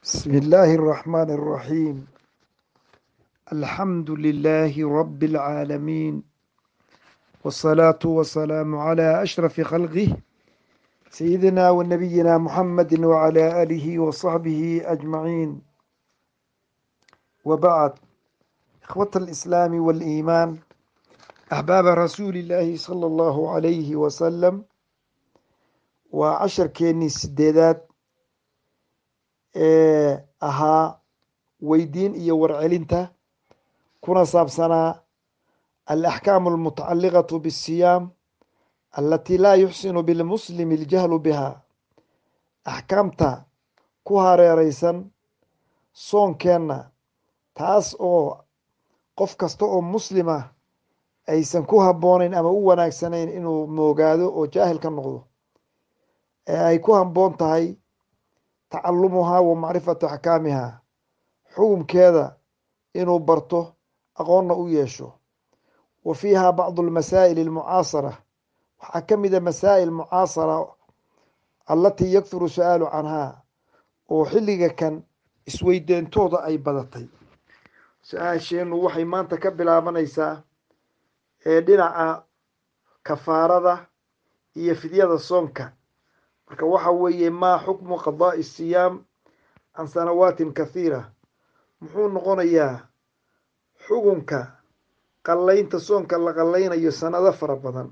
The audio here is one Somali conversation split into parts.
بسم الله الرحمن الرحيم الحمد لله رب العالمين والصلاة والسلام على أشرف خلقه سيدنا ونبينا محمد وعلى آله وصحبه أجمعين وبعد إخوة الإسلام والإيمان أحباب رسول الله صلى الله عليه وسلم وعشر كيني سديدات ee ahaa weydiin iyo warcelinta kuna saabsanaa alaxkaamu almutacaliqatu bisiyaam alatii laa yuxsinu bilmuslimi iljahlu biha axkaamta ku hareereysan soonkeenna taas oo qof kasta oo muslima aysan ku habboonayn ama u wanaagsanayn inuu moogaado oo jaahil ka noqdo ee ay ku habboon tahay tacalumuhaa wa macrifatu axkaamihaa xukumkeeda inuu barto aqoonna u yeesho wa fiiha bacdu almasaa'il almucaasara waxaa ka mida masaa'il mucaasara allatii yakthuru su-aalu canhaa oo xilliga kan isweydeyntooda ay badatay su-aasheennu waxay maanta ka bilaabanaysaa ee dhinaca kafaarada iyo fidyada soonka marka waxa weeye maa xukmu qadaa'i siyaam can sanawaatin kathiira muxuu noqonayaa xukunka qallaynta soonka la qallaynayo sanado fara badan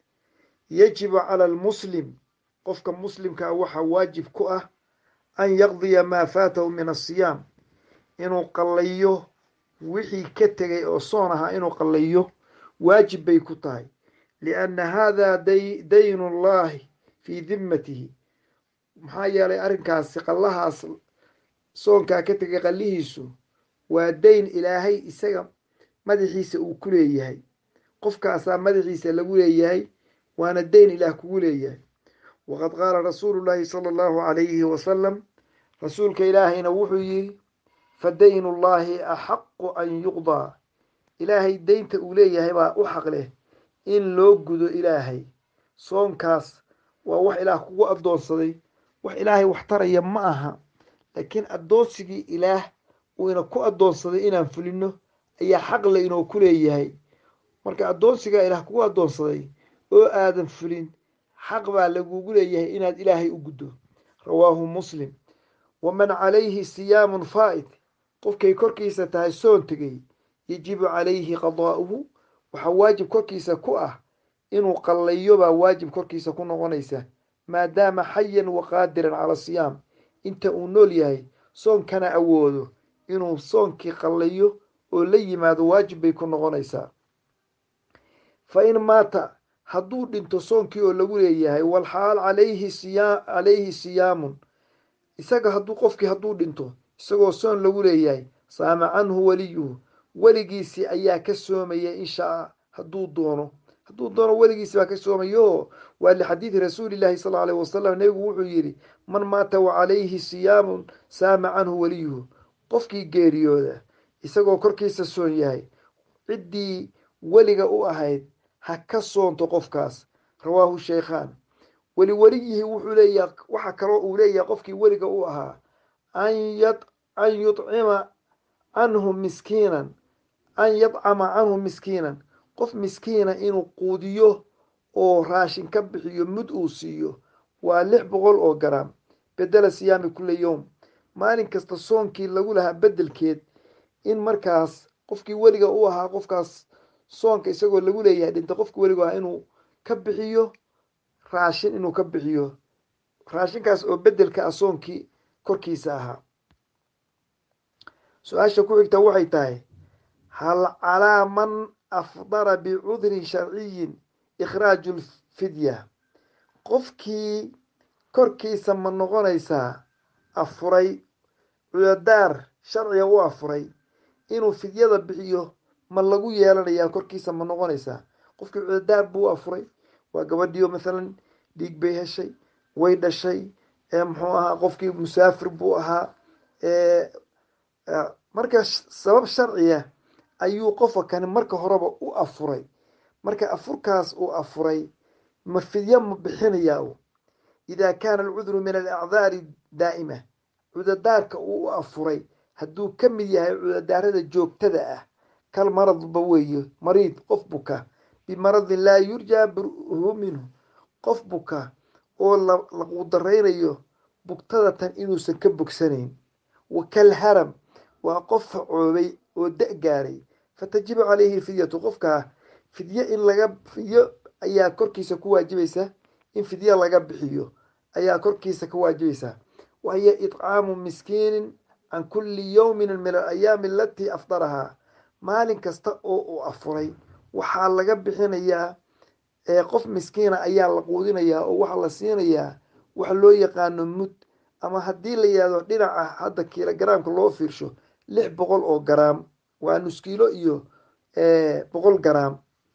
yajibu cala almuslim qofka muslimkaa waxaa waajib ku ah an yaqdiya maa faatahu min asiyaam inuu qallayo wixii ka tegay oo soon ahaa inuu qallayo waajib bay ku tahay lianna hada daynu llahi fii dimmatihi maxaa yeelay arrinkaasi qallahaas soonkaa ka tegay qallihiisu waa dayn ilaahay isaga madaxiisa uu ku leeyahay qofkaasaa madaxiisa lagu leeyahay waana dayn ilaah kugu leeyahay waqad qaala rasuulu llaahi sala allahu calayhi wasalam rasuulka ilaahayna wuxuu yidhi fa daynu llaahi axaqu an yuqdaa ilaahay deynta uu leeyahay baa u xaq leh in loo gudo ilaahay soonkaas waa wax ilaah kugu addoonsaday wax ilaahay wax taraya ma aha laakiin addoonsigii ilaah uu ina ku addoonsaday inaan fulino ayaa xaqle inuu ku leeyahay marka addoonsigaa ilaah kugu addoonsaday oo aadan fulin xaq baa lagugu leeyahay inaad ilaahay u guddo rawaahu muslim waman calayhi siyaamun faa'id qofkay korkiisa tahay soon tegey yajibu calayhi qadaa'uhu waxaa waajib korkiisa ku ah inuu qallayo baa waajib korkiisa ku noqonaysa maadaama xayan wa qaadiran cala siyaam inta uu nool yahay soonkana awoodo inuu soonkii qallayo oo la yimaado waajib bay ku noqonaysaa fa in maata hadduu dhinto soonkii oo lagu leeyahay walxaal calayhi siyaa calayhi siyaamun isaga hadduu qofkii hadduu dhinto isagoo soon lagu leeyahay saama canhu weliyuhu weligiisii ayaa ka soomaya inshaa hadduu doono hadduu doono weligiisi baa ka soomayo waa lixadiidi rasuuli llaahi sal aleyh wasalam nebigu wuxuu yidhi man maata wa calayhi siyaamun saama canhu weliyuhu qofkii geeriyooda isagoo korkiisa soon yahay ciddii weliga u ahayd ha ka soonto qofkaas rawaahu sheykhaan weli weliyihi wuxuu leeyaha waxaa kaloo uu leeyahay qofkii weliga u ahaa an yudcima canhu miskiinan an yadcama canhu miskiinan qof miskiina inuu quudiyo oo raashin ka bixiyo mud uu siiyo waa lix boqol oo garaam bedela siyaami kulli yowm maalin kasta soonkii lagu lahaa beddelkeed in markaas qofkii weliga u ahaa qofkaas soonka isagoo lagu leeyahay dhinta qofkii weliga ahaa inuu ka bixiyo raashin inuu ka bixiyo raashinkaas oo beddelka ah soonkii korkiisa ahaa su-aasha ku xigta waxay tahay hal calaa man afdara bicudrin sharciyin ikhraaju lfidya qofkii korkiisa ma noqonaysaa afuray cudadaar sharciga u afuray inuu fidyada bixiyo ma lagu yeelanayaa korkiisa ma noqonaysaa qofkii cudadaar buu afuray waa gabadhiyo mathalan dhiig bay heshay way dhashay muxuu ahaa qofkii musaafir buu ahaa marka sabab sharciya ayuu qofka kani marka horeba u afuray marka afurkaas uu afuray ma fidyo ma bixinayaa idaa kaana alcudru min alacdaari daa'ima cudadaarka uu u afuray hadduu ka mid yahay cudadaarada joogtada ah kal maradba weeye mariid qof buka bimaradin laa yurjaa burhu minhu qof buka oo la quudaraynayo bugtada tan inuusan ka bogsanayn wa kal haram waa qof facoobay oo da' gaaray fatajibu calayhi fidyatu qofkaa fidyo in laga fidyo ayaa korkiisa ku waajibaysa in fidyo laga bixiyo ayaa korkiisa ka waajibaysa wahiyo itcaamu miskiinin can kulli yowmin min alayaami alatii afdarahaa maalin kasta oo uu afuray waxaa laga bixinayaa qof miskiina ayaa la quudinayaa oo waxaa la siinayaa waxa loo yaqaano mud ama haddii la yihahdo dhinaca hadda kilogaraamka loo fiirsho lix boqol oo garaam waa nus kiilo iyo boqol garaam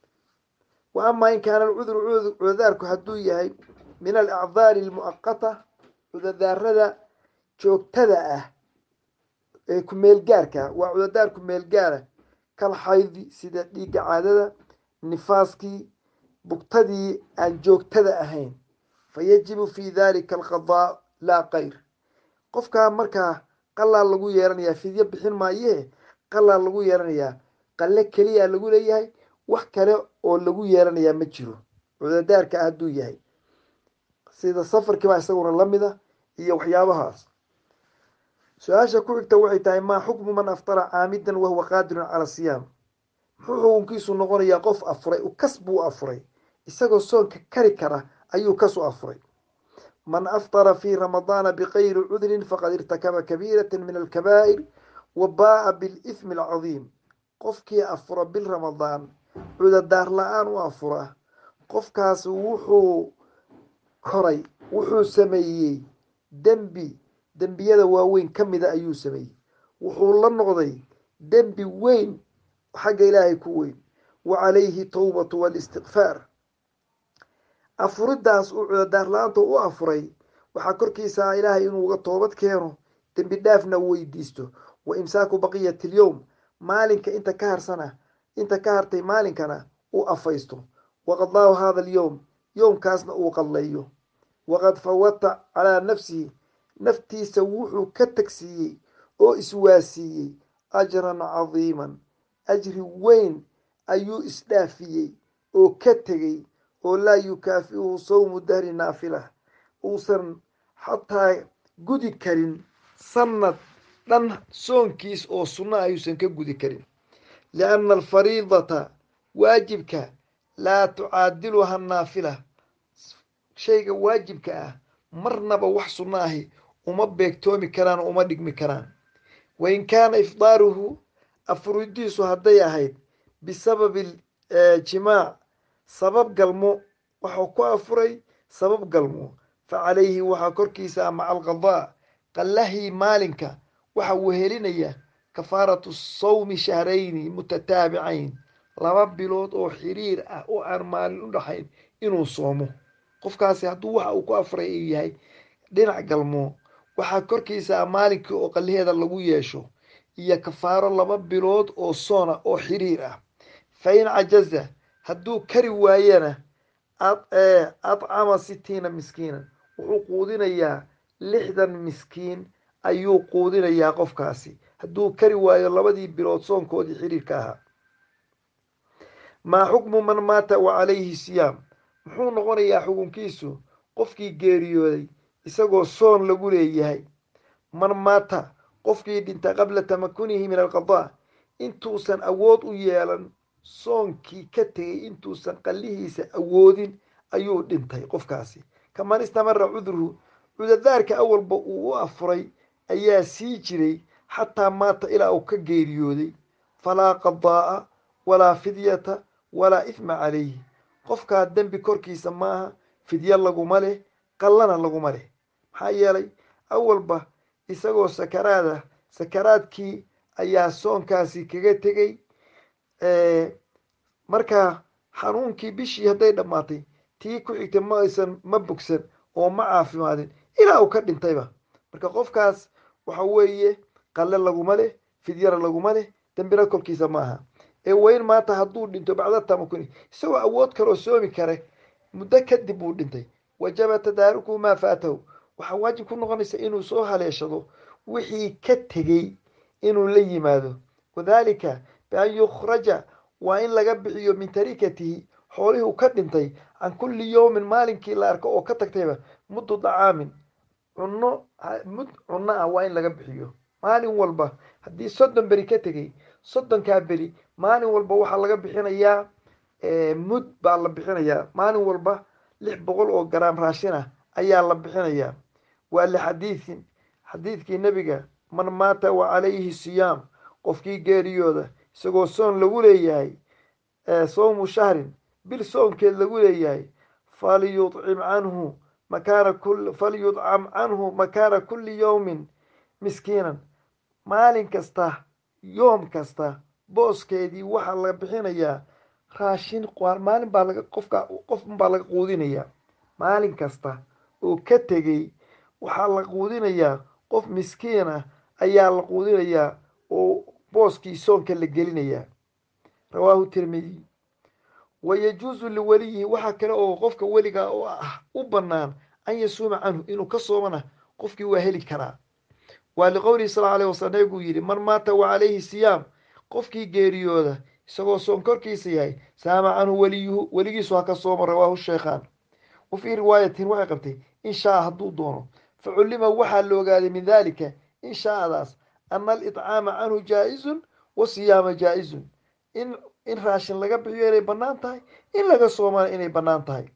wa amaa in kaana alcudru cudadaarku hadduu yahay min alacdaari almu'aqata cudadaarada joogtada ah ee kumeelgaarka waa cudadaar kumeelgaara kal xaydi sida dhiigga caadada nifaaskii bugtadii aan joogtada ahayn fa yajibu fi dalika alqadaa laa kayr qofkaa markaa qalaa lagu yeelanayaa fidyo bixin maayee qalaa lagu yeelanayaa qalle keliyaa lagu leeyahay wax kale oo lagu yeelanayaa ma jiro cudadaarka hadduu yahay sida safarkiibaa isaguna lamida iyo waxyaabahaas su-aasha ku xigta waxay tahay maa xukmu man aftara caamidan wahuwa qaadirun cala siyaam muxuu xukunkiisu noqonayaa qof afuray kas buu afuray isagoo soonka kari kara ayuu kasu afuray man aftara fii ramadaana bikayri cudrin faqad irtakaba kabiirata min alkabaa'ir wa baa'a bilithmi alcadiim qofkii afura bil ramadaan cudadaar la-aan u afura qofkaas wuxuu koray wuxuu sameeyey dembi dembiyada waaweyn ka mida ayuu sameeyey wuxuu la noqday dembi weyn xagga ilaahay ku weyn wa calayhi towbatu walistikfaar afuridaas uu cudadaar la-aanta u afuray waxaa korkiisa ilaahay inuu uga toobad keeno dembi dhaafna weydiisto wa imsaaku baqiyati alyowm maalinka inta ka harsana inta ka hartay maalinkana uu afaysto waqadaahu hada alyowm yowmkaasna uu qadleeyo waqad fawata calaa nafsihi naftiisa wuxuu ka tagsiiyey oo iswaasiiyey ajran cadiiman ajri weyn ayuu isdhaafiyey oo ka tegey oo laa yukaafiuhu sawmu dahri naafila uusan xataa gudi karin sanad dhan soonkiis oo sunna ayuusan ka gudi karin lianna alfariidata waajibka laa tucaadiluha naafila shayga waajibka ah marnaba wax sunno ahi uma beegtoomi karaan oo uma dhigmi karaan wain kaana ifdaaruhu afuridiisu hadday ahayd bisababi jimaac sabab galmo waxuu ku afuray sabab galmo fa calayhi waxaa korkiisa maca alqadaa qallahii maalinka waxa uu helinaya kafaaratu sawmi shahrayni mutataabicayn laba bilood oo xiriir ah oo aan maalin u dhaxayn inuu soomo qofkaasi hadduu waxa uu ku afuray uu yahay dhinac galmo waxaa korkiisa maalinkii oo qallaheeda lagu yeesho iyo kafaaro laba bilood oo soona oo xiriir ah fa in cajaza hadduu kari waayana adcama sitiina miskiinan wuxuu quudinayaa lixdan miskiin ayuu quudinayaa qofkaasi hadduu kari waayo labadii bilood soonkoodii xiriirka ahaa maa xukmu man maata wa calayhi siyaam muxuu noqonayaa xukunkiisu qofkii geeriyooday isagoo soon lagu leeyahay man maata qofkii dhinta qabla tamakunihi min alqadaa intuusan awood u yeelan soonkii ka tegay intuusan qallihiisa awoodin ayuu dhintay qofkaasi kaman istamara cudruhu cudadaarka awalba uu u afuray ayaa sii jiray xataa maata ilaa uu ka geeriyooday falaa qadaa'a walaa fidyata walaa ifma calayhi qofkaa dembi korkiisa maaha fidyo laguma leh qallana laguma leh maxaa yeelay awalba isagoo sakaraada sakaraadkii ayaa soonkaasi kaga tegey markaa xanuunkii bishii hadday dhammaatay tii ku xigtay ma aysan ma bogsan oo ma caafimaadin ilaa uu ka dhintayba marka qofkaas waxa weeye qalle laguma leh fidyana laguma leh dembina kolkiisa maaha ee weyn maanta hadduu dhinto bacda tamakuni isagoo awood kaloo soomi kare muddo kadib uu dhintay wajaba tadaarukuhu maa faatahu waxaa waajib ku noqonaysa inuu soo haleeshado wixii ka tegey inuu la yimaado wadaalika bian yukhraja waa in laga bixiyo min tarikatihi xoolihii uu ka dhintay can kulli yowmin maalinkii la arko oo ka tagtayba muddu dacaamin cunno mud cunno ah waa in laga bixiyo maalin walba haddii soddon beri ka tegey soddonkaa beri maalin walba waxaa laga bixinayaa mud baa la bixinayaa maalin walba lix boqol oo garaam raashin ah ayaa la bixinayaa waa lixadiidin xadiidkii nebiga man maata wa calayhi siyaam qofkii geeriyooda isagoo soon lagu leeyahay sowmu shahrin bil soonkeed lagu leeyahay falyudcim canhu makaana kul falyudcam canhu makaana kulli yowmin miskiinan maalin kasta yoom kasta booskeedii waxaa la bixinayaa raashin maalin baa laga qofka qofbaa laga quudinayaa maalin kasta oo ka tegey waxaa la quudinayaa qof miskiin ah ayaa la quudinayaa oo booskii soonka la gelinayaa rawaahu tirmidiy wa yajuusu liweliyihi waxaa kale oo qofka weliga oo ah u bannaan an yasuuma canhu inuu ka soomana qofkii waa heli karaa waa liqowlihi sal aleyh wasalam nabiguu yidhi man maata wa calayhi siyaam qofkii geeriyooda isagoo soon korkiisa yahay saama canhu weliyuhu weligiisu ha ka sooma rawaahu sheekhaan wa fii riwaayatin waxay qabtay in shaa hadduu doono fa cullima waxaa la ogaaday min daalika in shaadaas ana alidcaama canhu jaa-izun wa siyaama jaa-izun in in raashin laga bixiyo inay bannaan tahay in laga soomana inay bannaan tahay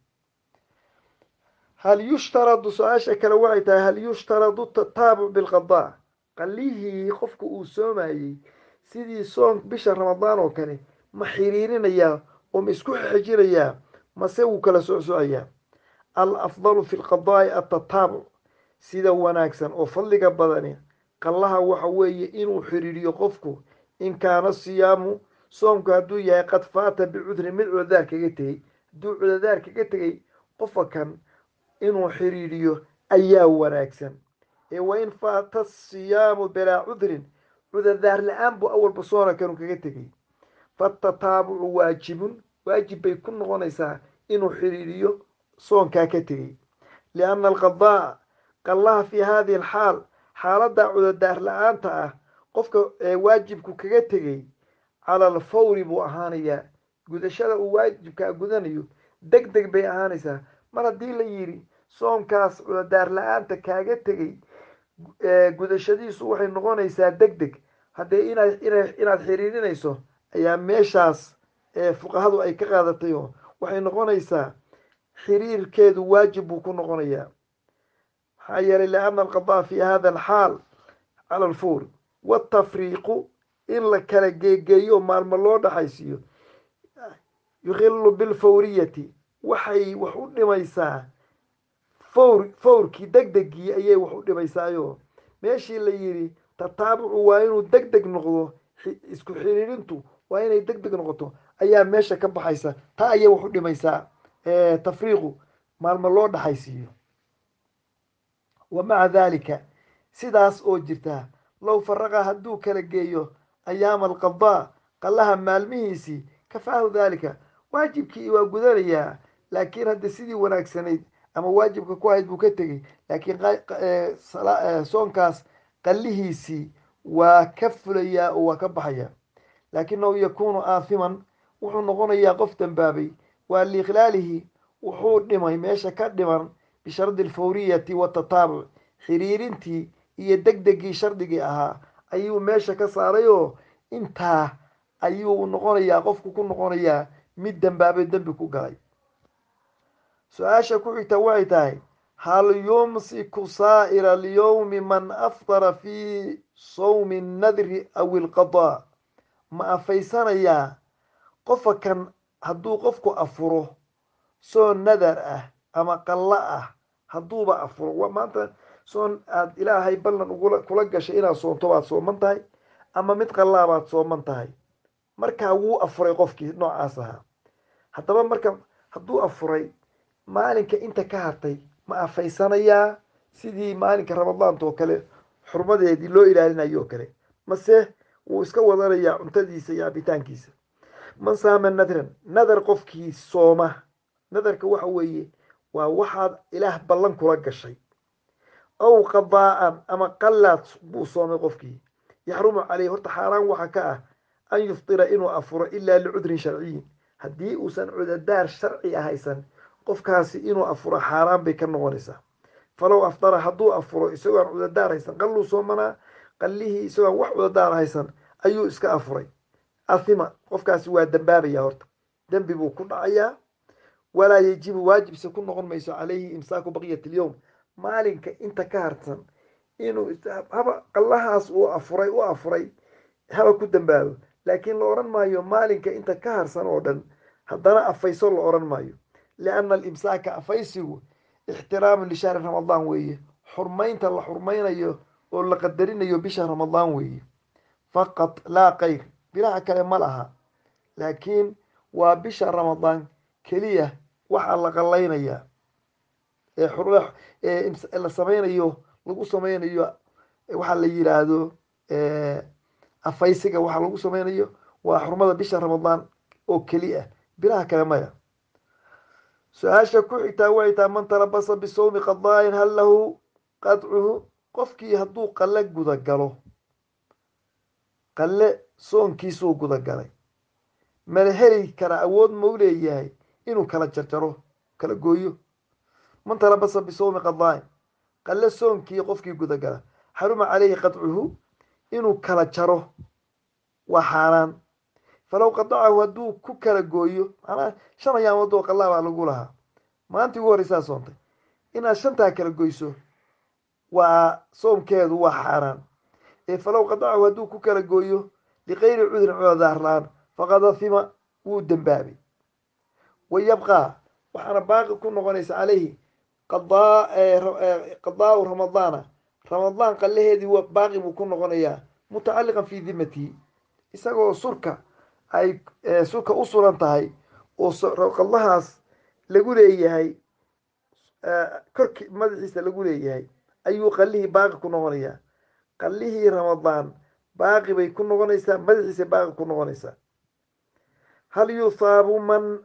hal yushtaradu su-aasha kale waxay tahay hal yushtaradu tataabuc bilqadaa qalihii qofka uu soomayey sidii soon bisha ramadaan oo kale ma xiriirinayaa oo ma isku xejinayaa mase wuu kala socsocayaa al afdalu fi lqadaa'i atataabuc sida wanaagsan oo fadliga badani qallaha waxa weeye inuu xiriiriyo qofku in kaana siyaamu soomku hadduu yahay qad faata bicudrin mid cudadaar kaga tegey hadduu cudadaar kaga tegey qofa kan inuu xiriiriyo ayaa wanaagsan ee wa in faata siyaamu bilaa cudrin cudadaar la-aan buu awalba soona kanu kaga tegey fatataabucu waajibun waajib bay ku noqonaysaa inuu xiriiriyo soonkaa ka tegey lianna alqadaa qallaha fii hadihi alxaal xaaladda cudadaar la-aanta ah qofka waajibku kaga tegey cala alfawri buu ahaanayaa gudashada uu waajibkaa gudanayo deg deg bay ahaanaysaa mar haddii la yidhi soomkaas cudadaar la-aanta kaaga tegey gudashadiisu waxay noqonaysaa deg deg haddee inaad inaad xiriirinayso ayaa meeshaas fuqahadu ay ka qaadatay oo waxay noqonaysaa xiriirkeedu waajib buu ku noqonayaa maxaa yeelay lianna alqadaa fi hada alxaal cala alfawr watafriiqu in la kala geegeeyo maalmo loo dhaxaysiiyo yukhilu bilfawriyati waxay wax u dhimaysaa fawr fawrkii deg degii ayay wax u dhimaysaayo meeshii la yidhi tataabucu waa inuu deg deg noqdo isku xiriirintu waa inay deg deg noqoto ayaa meesha ka baxaysa taa ayay wax u dhimaysaa tafriiqu maalmo loo dhaxaysiiyo wa maca daalika sidaas oo jirtaa low faraqa hadduu kala geeyo ayaama alqadaa qallaha maalmihiisii kafaahu daalika waajibkii waa gudanayaa laakiin hadda sidii wanaagsanayd ama waajibka ku ahayd buu ka tegey laakiin soonkaas qallihiisii waa ka fulayaa oo waa ka baxaya laakinahu yakuunu aathiman wuxuu noqonayaa qof dambaabay waa liikhlaalihi wuxuu dhimay meesha ka dhiman bishardi alfawriyati watataabuc xiriirintii iyo deg degii shardigii ahaa ayuu meesha ka saaray oo intaa ayuu noqonayaa qofku ku noqonayaa mid dambaabay dembi ku galay su-aasha ku xigta waxay tahay hal yumsiku saa'ira alyowmi man afdara fii sawmi annadri aw ilqadaa ma afaysanayaa qofa kan hadduu qofku afuro soon nadar ah ama qallo ah hadduuba afuro maanta soon aada ilaahay ballan ugula kula gashay inaad soonto baad sooman tahay ama mid qallaa baad sooman tahay markaa wuu afuray qofkii noocaas ahaa haddaba marka hadduu afuray maalinka inta ka hartay ma afaysanayaa sidii maalinka ramadaanta oo kale xurmadeedii loo ilaalinayo oo kale mase wuu iska wadanayaa cuntadiisa iyo cabitaankiisa man saama nadran nadar qofkii sooma nadarka waxa weeye waa waxaad ilaah ballan kula gashay aw qadaa'an ama qallaad buu soomay qofkii yaxrumu caleyhi horta xaaraan waxa ka ah an yuftira inuu afuro ilaa licudrin sharciyin haddii uusan cudadaar sharci a haysan qofkaasi inuu afuro xaaraan bay ka noqonaysaa falow aftara hadduu afuro isagoo aan cudadaar haysan qalluu soomanaa qallihii isagoo aan wax cudadaar haysan ayuu iska afuray athima qofkaasi waa dambaabaya horta dembi buu ku dhacayaa walaa yajibu waajibse ku noqon mayso calayhi imsaaku baqiyat alyowm maalinka inta ka harsan inuu haba qallahaas uu afuray u afuray haba ku dambaabo laakiin la odhan maayo maalinka inta ka harsan oo dhan haddana afayso la odhan maayo lianna alimsaaka afaysigu ixtiraamun lishahri ramadaan weeye xurmaynta la xurmaynayo oo la qadarinayo bisha ramadaan weeye faqad laa kayr bilaha kale ma laha laakiin waa bisha ramadaan keliya waxaa la qallaynayaa ee la samaynayo lagu samaynayo waxaa la yiraahdo afaysiga waxaa lagu samaynayo waa xurmada bisha ramadaan oo keli ah bilaha kale maya su-aasha ku xigtaa waxay tahay man talabasa bisawmi qadaayin hal lahu qadcuhu qofkii hadduu qalle gudagalo qalle soonkiisuu gudagalay mala heli kara awood mau leeyahay inuu kala jarjaro kala gooyo man talabasa bisawmi qadaayin qalle soonkii qofkii gudagala xaruma caleyhi qadcuhu inuu kala jaro waa xaaraan falow qadacahu hadduu ku kala gooyo manaa shan ayaamood oo qallaa baa lagu lahaa maalintii ugu horreysaa soontay inaad shantaa kala goyso waa soomkeedu waa xaaraan ee falow qadacahu hadduu ku kala gooyo likayri cudrin cudadaarlaan faqad afima wuu dembaabay wa yabqaa waxaana baaqi ku noqonaysa caleyhi qadaau ramadaana ramadaan qallaheedii baaqi buu ku noqonayaa mutacalliqan fii dimatihi isagoo surka ay surka u suran tahay oo qallahaas lagu leeyahay korki madaxiisa lagu leeyahay ayuu qallihii baaqi ku noqonayaa qallihii ramadaan baaqi bay ku noqonaysaa madaxiisa baaqi ku noqonaysaa hal yuthaabu man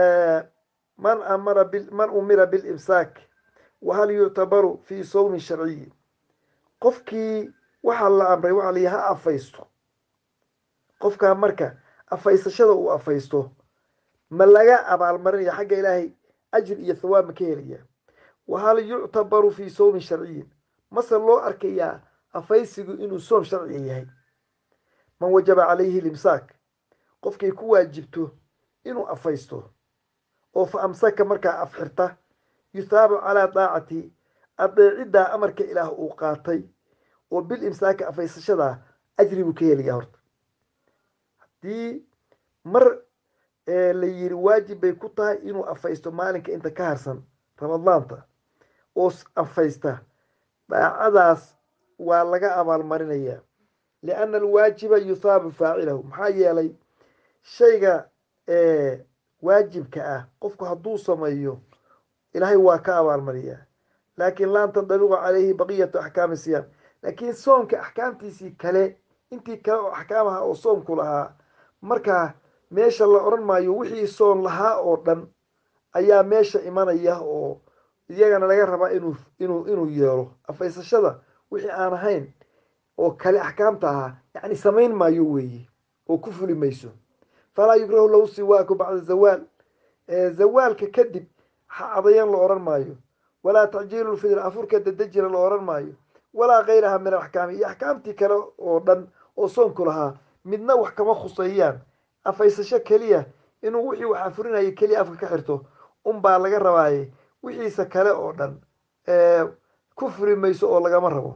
man amara man umira bilimsaak wa hal yuctabaru fii sawmin sharciyi qofkii waxaa la amray waxaa layihi ha afaysto qofkaa marka afaysashada uu afaysto ma laga abaalmarinaya xagga ilaahay ajir iyo thawaab ma ka helaya wa hal yuctabaru fii sawmin sharciyin mase loo arkayaa afaysigu inuu soom sharciga yahay man wajaba calayhi limsaak qofkay ku waajibto inuu afaysto oo fa amsaka markaa afxirta yuthaabu calaa daacati adeeciddaa amarka ilaah uu qaatay oo bil imsaaka afaysashadaa ajri buu ka helayaa horta haddii mar la yiri waajib bay ku tahay inuu afaysto maalinka inta ka harsan ramadaanta oo afaysta daacadaas waa laga abaalmarinayaa lianna alwaajiba yuthaabu faacilahu maxaa yeelay shayga waajibka ah qofku hadduu sameeyo ilaahay waa ka abaalmariyaa laakiin laan tandaliqu calayhi baqiyatu axkaami siyaam laakiin soomka axkaamtiisii kale intii kale oo axkaamaha oo soomku lahaa markaa meesha la odhan maayo wixii soon lahaa oo dhan ayaa meesha imanaya oo iyagana laga rabaa inuu inuu inuu yeelo afaysashada wixii aan ahayn oo kale axkaamta ahaa yacni samayn maayo weeye oo ku fuli mayso falaa yukrahu lahu siwaaku bacda zawaal zawaalka kadib cadayan la odhan maayo walaa tacjiilu lfidr afurka dadejina la odhan maayo walaa kayraha min alaxkaami iyo axkaamtii kale oo dhan oo soonku lahaa midna wax kama khuseeyaan afaysasho keliya inuu wixii wax afurinaya keliya afka ka xirto unbaa laga rabaaye wixiisa kale oo dhan ku furi mayso oo lagama rabo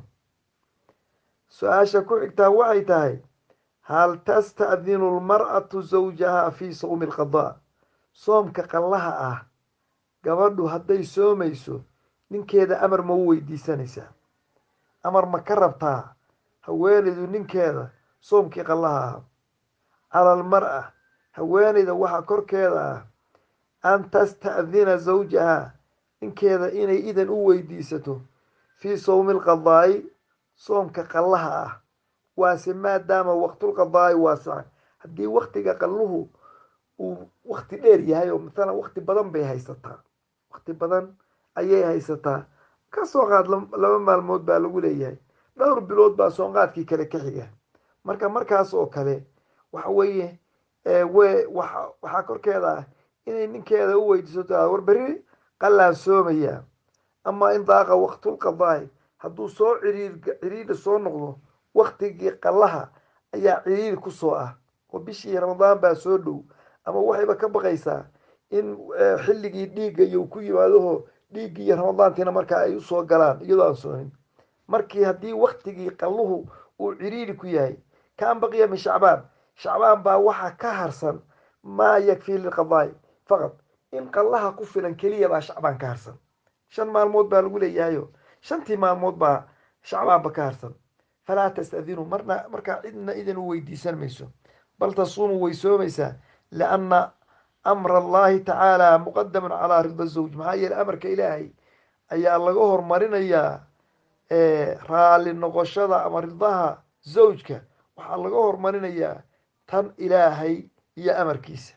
su-aasha ku xigtaa waxay tahay hal tasta'dinu lmar'atu zawjaha fii sawmi alqadaa soomka qallaha ah gabadhu hadday soomayso ninkeeda amar ma u weydiisanaysaa amar ma ka rabtaa haweenaydu ninkeeda soomkii qallaha ah cala almar'a haweenayda waxaa korkeeda ah an tasta'dina zawjaha ninkeeda inay idan u weydiisato fii sawmi alqadaa'i soomka qallaha ah waase maadaama waqtulqadaa'i waasica haddii waktiga qalluhu uu wakti dheer yahay oo mathalan wakti badan bay haysataa wakti badan ayay haysataa ka soo qaad laba maalmood baa lagu leeyahay dhowr bilood baa soonqaadkii kale ka xiga marka markaas oo kale waxa weeye we wa waxaa korkeeda ah inay ninkeeda u weydiiso taa war berri qallaan soomaya ama in daaqa waqtulqadaai hadduu soo ciriir ciriidha soo noqdo waktigii qallaha ayaa ciriiri ku soo ah oo bishii ramadaan baa soo dhow ama waxayba ka baqaysaa in xilligii dhiigga iyo ku yimaadaho dhiiggii iyo ramadaantiina markaa ay usoo galaan iyadoo aan soonin markii haddii waktigii qalluhu uu ciriiri ku yahay kaan baqiya min shacbaan shacbaan baa waxaa ka harsan maa yakfii lilqadaai faqad in qallaha ku filan keliya baa shacbaan ka harsan shan maalmood baa lagu leeyahayo shantii maalmood baa shacbaanba ka harsan falaa tastadinuu marna markaa cidna idin u weydiisan mayso bal tasuumu way soomaysaa lianna amra allahi tacaala muqadamun calaa rida zawj maxaa yeele amarka ilaahay ayaa laga hormarinayaa raalli noqoshada ama ridaha zawjka waxaa laga hormarinayaa tan ilaahay iyo amarkiisa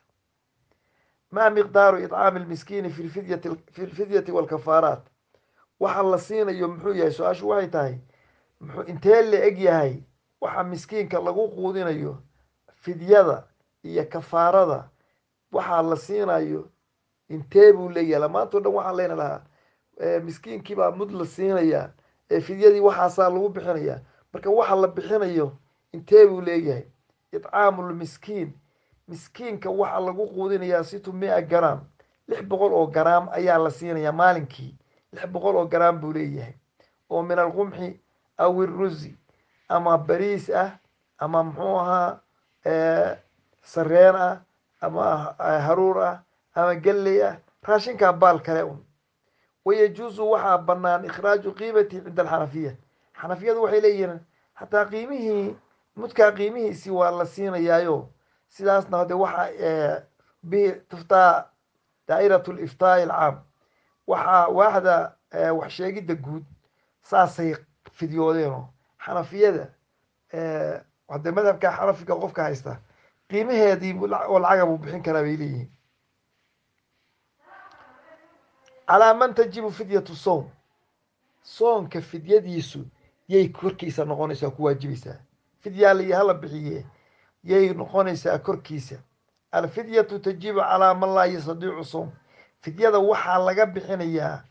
maa miqdaaru idcaami lmiskiini fi lfidyati fi lfidyati walkafaaraat waxa la siinayo muxuu yahay su-aashu waxay tahay muxuu intee la eg yahay waxa miskiinka lagu quudinayo fidyada iyo kafaarada waxaa la siinayo intee buu leeyahay maantao dhan waxaan leyna lahaa miskiinkii baa mud la siinayaa ee fidyadii waxaasaa lagu bixinayaa marka waxa la bixinayo intee buu leeyahay idcaamulmiskiin miskiinka waxaa lagu quudinayaa situ mia garaam lix boqol oo garaam ayaa la siinayaa maalinkii lix boqol oo garaam buu leeyahay oo min alqumxi aw irusi ama bariis ah ama muxuu ahaa sareen ah ama haruur ah ama galley ah raashinkaa baal kale un wayajuusu waxaa bannaan ikhraaju qiimati cinda alxanafiya xanafiyadu waxay leeyihiin xataa qiimihii mudkaa qiimihiisi waa la siinayaayo sidaasna hade waxa bihi tuftaa daa'irat liftaai alcaam waxaa waaxda wax sheegidda guud saasay fidyoodeenoo xanafiyada hadee madhabka xanafiga qofka haysta qiimaheedii oo lacaga buu bixin karaa bay leeyihiin calaa man tajibu fidyatu soom soonka fidyadiisu yay korkiisa noqonaysaa ku waajibaysaa fidyaaliyo hala bixiye yay noqonaysaa korkiisa alfidyatu tajibu calaa man laa yastadiicu soom fidyada waxaa laga bixinayaa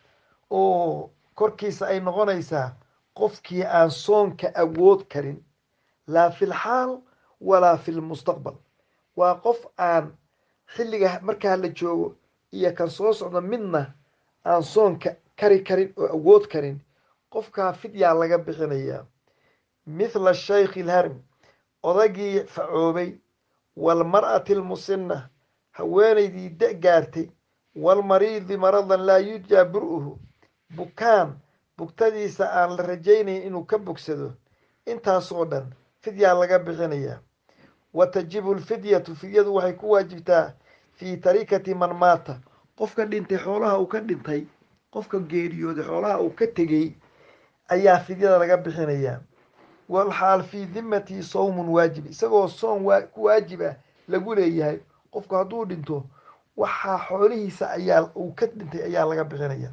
oo korkiisa ay noqonaysaa qofkii aan soonka awood karin laa fi lxaal walaa fi lmustaqbal waa qof aan xilliga markaa la joogo iyo kan soo socda midna aan soonka kari karin oo awood karin qofkaa fidyaa laga bixinayaa mithla shaykhi ilharmi odagii facoobay waalmar'ati almusinna haweenaydii da gaartay waalmariidi maradan laa yurjaa bur-uhu bukaan bugtadiisa aan la rajaynayn inuu ka bogsado intaasoo dhan fidyaa laga bixinayaa wa tajibu lfidyatu fidyadu waxay ku waajibtaa fii tarikati man maata qofka dhintay xoolaha uu ka dhintay qofka geeriyooday xoolaha uu ka tegey ayaa fidyada laga bixinayaa walxaal fii dimmatihi sawmun waajib isagoo soon waa ku waajib ah lagu leeyahay qofku hadduu dhinto waxaa xoolihiisa ayaa uu ka dhintay ayaa laga bixinaya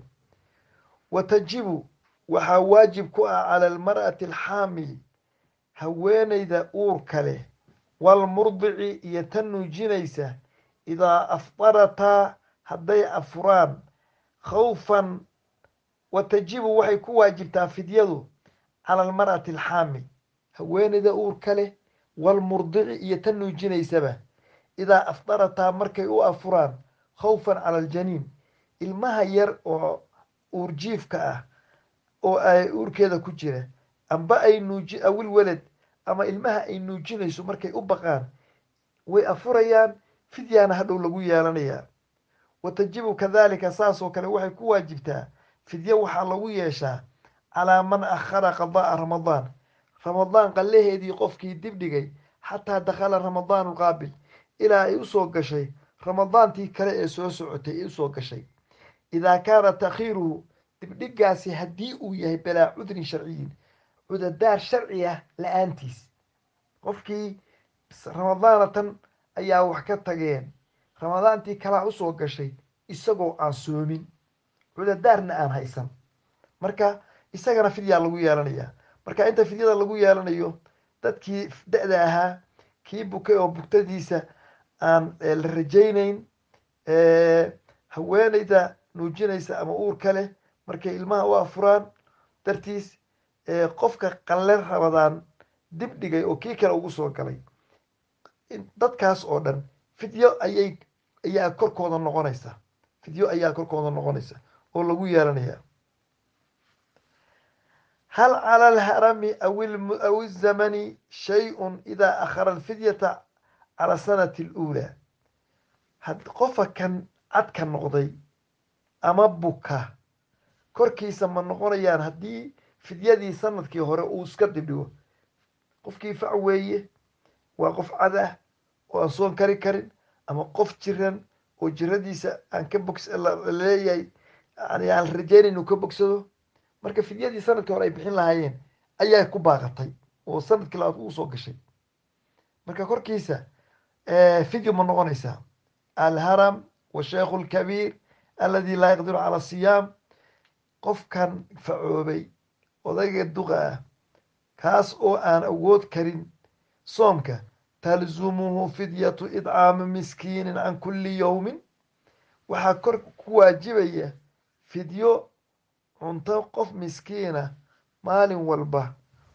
wa tajibu waxaa waajib ku ah cala almar'ati alxaamil haweenayda uurka leh walmurdici iyo tan nuujinaysa idaa afdarataa hadday afuraan khawfan wa tajibu waxay ku waajibtaa fidyadu cala almar'ati alxaamil haweenayda uurka leh walmurdici iyo tan nuujinaysaba idaa afdarataa markay u afuraan khawfan cala aljaniin ilmaha yar oo uurjiifka ah oo ay uurkeeda ku jira amba ay nuuji awil weled ama ilmaha ay nuujinayso markay u baqaan way afurayaan fidyaana hadhow lagu yeelanayaa wa tajibu kadalika saasoo kale waxay ku waajibtaa fidyo waxaa lagu yeeshaa calaa man akhara qada'a ramadaan ramadaan qallaheedii qofkii dib dhigay xataa dakhala ramadaanu lqaabil ilaa ay usoo gashay ramadaantii kale ee soo socotay ee usoo gashay idaa kaana takhiiruhu dibdhigaasi haddii uu yahay balaa cudrin sharciyin cudadaar sharci ah la-aantiis qofkii ramadaana tan ayaa wax ka tageen ramadaantii kalaa usoo gashay isagoo aan soomin cudadaarna aan haysan marka isagana fidyaa lagu yeelanaya marka inta fidyada lagu yeelanayo dadkii da-da ahaa kii bukay oo bugtadiisa aan la rajaynayn haweeneyda nuujinaysa ama uurka leh markay ilmaha u afuraan dartiis qofka qalle rabadaan dib dhigay oo kii kale ugu soo galay dadkaas oo dhan fidyo ayay ayaa korkooda noqonaysa fidyo ayaa korkooda noqonaysa oo lagu yeelanaya hal cala alharami aw izamani shay-un idaa akhara alfidyata cala sanati aluulaa had qofa kan cadka noqday ama buka korkiisa ma noqonayaan haddii fidyadii sanadkii hore uu iska dibdhigo qofkii fac weeye waa qof cad ah oo aan soon kari karin ama qof jiran oo jiradiisa aan ka bogs laleeyahay yani aan rajeynayn inuu ka bogsado marka fidyadii sanadkii hore ay bixin lahaayeen ayaa ku baaqatay oo sanadkii labaad uu soo gashay marka korkiisa fidyo ma noqonaysaa alharam washeikhu lkabiir aladi laa yaqdiru cala siyaam qofkan facoobay odayga duqa ah kaas oo aan awood karin soomka talzumuhu fidyatu idcaami miskiinin can kulli yowmin waxaa kor ku waajibaya fidyo cunto qof miskiina maalin walba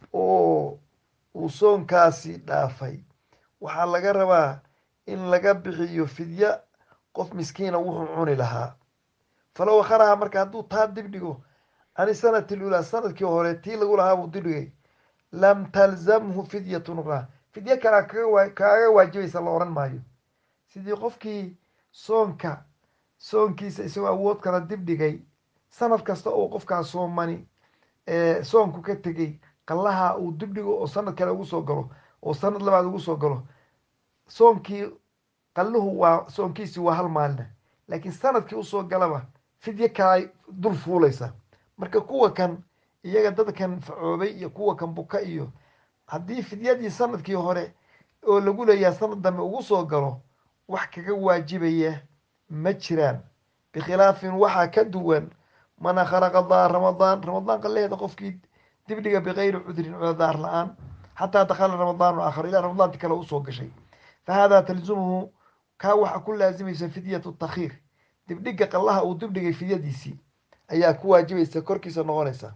oo uu soonkaasi dhaafay waxaa laga rabaa in laga bixiyo fidyo qof miskiina wuxuu cuni lahaa falow akharaha marka hadduu taa dib dhigo ani sanati lulaa sanadkii hore tii lagu lahaa buu dib dhigay lam talzamhu fidyatun ukhraa fidyo kalea kaga kaaga waajibaysa la oran maayo sidii qofkii soonka soonkiisa isagoo awood kala dib dhigay sanad kasta oo qofkaa soomani soonku ka tegey qallaha uu dib dhigo oo sanad kale ugu soo galo oo sanad labaad ugu soo galo soonkii qalluhu waa soonkiisii waa hal maalina laakiin sanadkii usoo galaba fidyo kalay dul fuulaysa marka kuwa kan iyaga dadkan facoobay iyo kuwa kan buka iyo haddii fidyadii sanadkii hore oo lagu leeyahay sanad dambe ugu soo galo wax kaga waajibaya ma jiraan bikhilaafin waxaa ka duwan man akhara qadaa ramadaan ramadaan qalaheeda qofkii dibdhiga bikayri cudrin cudadaar la-aan xataa dakhala ramadaanu aakhar ilaa ramadaanti kale usoo gashay fa haadaa talzumuhu kaa waxaa ku laazimaysa fidyatu takhiir dibdhiga qallaha uu dibdhigay fidyadiisii ayaa ku waajibaysa korkiisa noqonaysa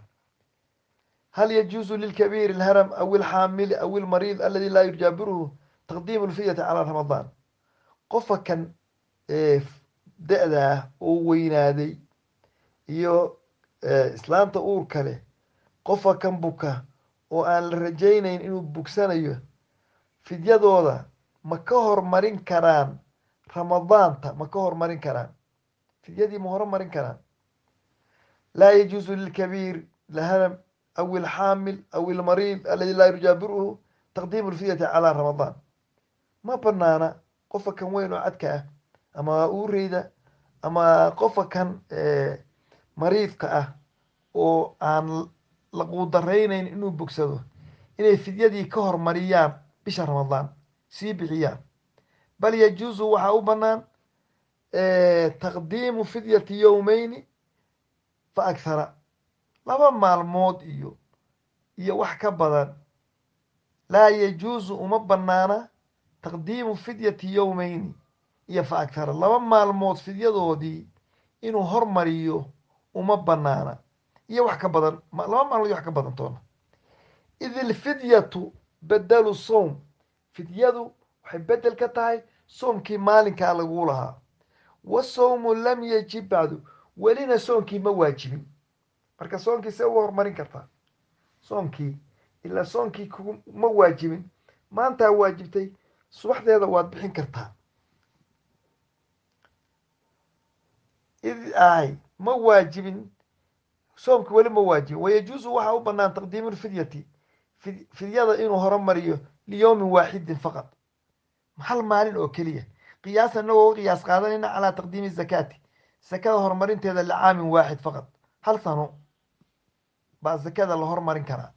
hal yajuusu lilkabiiri alharam aw ilxaamili aw ilmariid aladi laa yujaabiruhu taqdiimu lfidyati calaa ramadaan qofa kan da-da ah oo weynaaday iyo islaanta uurka leh qofa kan buka oo aan la rajaynayn inuu bugsanayo fidyadooda ma ka hormarin karaan ramadaanta ma ka hormarin karaan fidyadii ma hormarin karaan laa yajuusu lilkabiir lahanam aw ilxaamil aw ilmariid aladi laa yujaabiruhu taqdiimu lfidyati calaa ramadaan ma banaana qofa kan weyn oo cadka ah ama uureyda ama qofa kan mariidka ah oo aan la quudaraynayn inuu bogsado inay fidyadii ka hormariyaan bisha ramadaan sii bixiyaan bal yajuusu waxaa u banaan taqdiimu fidyati yowmeyni fa akhara laba maalmood iyo iyo wax ka badan laa yajuusu uma banaana taqdiimu fidyati yowmeyni iyo fa akhara laba maalmood fidyadoodii inuu hormariyo uma banaana iyo wax ka badan laba maalmood iyo wax ka badan toona id ilfidyatu bedelu sowm fidyadu waxay bedel ka tahay soomkii maalinkaa laguu lahaa wasawmu lam yajib bacdu welina soonkii ma waajibin marka soonkii see uga hormarin kartaa soonkii ilaa soonkii kuma waajibin maantaa waajibtay subaxdeeda waad bixin kartaa id ahay ma waajibin soomki weli ma waajibin wayajuusu waxaa u banaan taqdiimu lfidyati fidyada inuu horumariyo liyowmin waaxidin faqad hal maalin oo keliya qiyaasa inagoo uga qiyaas qaadanayna calaa taqdiimi zakaati zakada horumarinteeda licaamin waaxid faqad hal sano baa zakada la hormarin karaa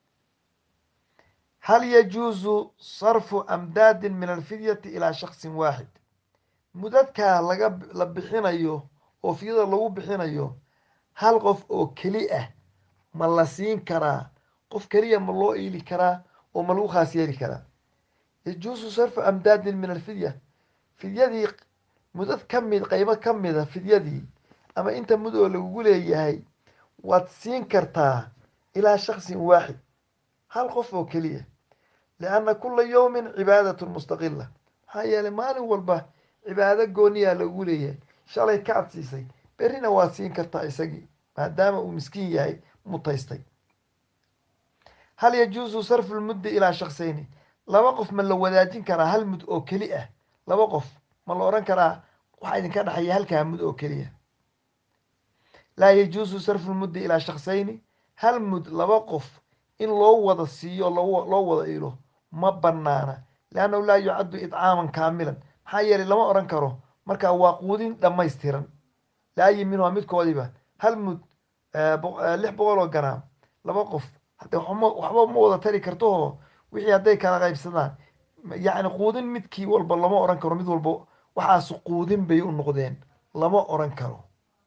hal yajuusu sarfu amdaadin min alfidyati ilaa shaksin waaxid mudadkaa laga la bixinayo oo fidyada lagu bixinayo hal qof oo keli ah ma la siin karaa qof keliya ma loo iili karaa oo ma lagu khaas yeeli karaa yajuusu sarfu amdaadin min alfidya fidyadii mudad ka mid qaybo ka mida fidyadii ama inta mud oo lagugu leeyahay waad siin kartaa ilaa shaksin waaxid hal qof oo keliya lianna kula yowmin cibaadatun mustaqila maxaa yeelay maalin walba cibaado gooniyaa lagugu leeyahay shalay ka adsiisay berrina waad siin kartaa isagii maadaama uu miskiin yahay mutaystay hal yajuusu sarfu lmuddi ilaa shaksayni laba qof ma la wadaajin karaa hal mud oo keli ah laba qof ma la odhan karaa waxaa idinka dhexeeya halkaa mud oo keliya laa yajuusu sarfu lmuddi ilaa shaksayni hal mud laba qof in loo wada siiyo loo wada ilo ma banaana liannahu laa yucaddu idcaaman kaamilan maxaa yeelay lama odhan karo markaa waa quudin dhammaystiran laayi minhumaa midkoodiiba hal mud lix boqol oo garaam laba qof hadde waxba ma wada tari kartooo wixii hadday kala qaybsadaan yacni quudin midkii walba lama odhan karo mid walba waxaas quudin bay u noqdeen lama odhan karo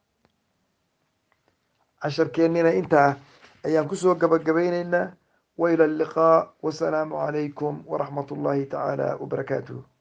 casharkeennina intaa ayaan kusoo gabagabaynaynaa waila alliqaa wasalaamu calaykum waraxmat ullaahi tacaala wabarakaatuh